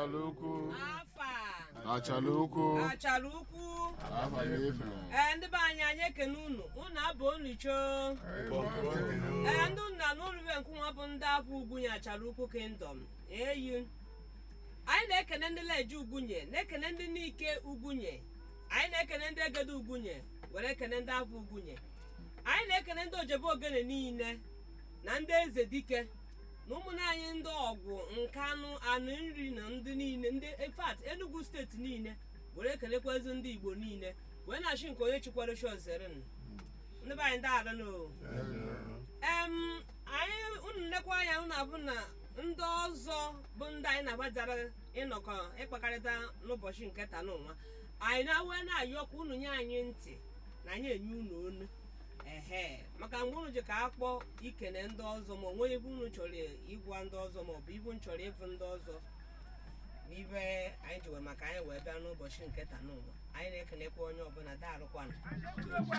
achala ukwu afa achala ukwu achara ukwu afa na-efe ee ndị be anyị anyị ekene unu unu abụ unu choo ee ndị nna n'ụlọbe nkwụnwa bụ ndị abụ ugwunye achara ukwu kingdom eyi anyị na-ekene ndị leje ugwunye na-ekene ndị n'ike ugwunye anyị na-ekene ndị egede ugwunye were ekene ndị abụ ugwunye anyị na-ekene ndị ojebe ogene niile na ndị eze dike na ụmụnne anyị ndị ọgwụ nkanụ anụ nri na ndị niile ndị infat enugu steeti niile were ekelekwazị ndị igbo niile wee na-achị nke onye chikwara chozeren ndị be anyị ndị adanụ em anyị unu nnekwa anya unu abụ na ndị ọzọ bụ ndị anyị na-agbadara ịnọkọ ịkpakọrịta n'ụbọchị nke taa n'ụwa anyị na-awe na-ayọkwa unu nye anyị ntị na anyị enye unu onu ehe maka mgbe unu ji ka a kpọọ ikene ndị ọzọ ma onwe ibe unu chọrọ ịgwa ndị ọzọ ma ọ bụ ibu chọrọ ịbụ ndị ọzọ bụ ibe anyị ji wee maka anyị wee bịa n'ụbọchị nke taa n'ụwa anyị na-ekenekwa onye ọbụla daalụkwanụ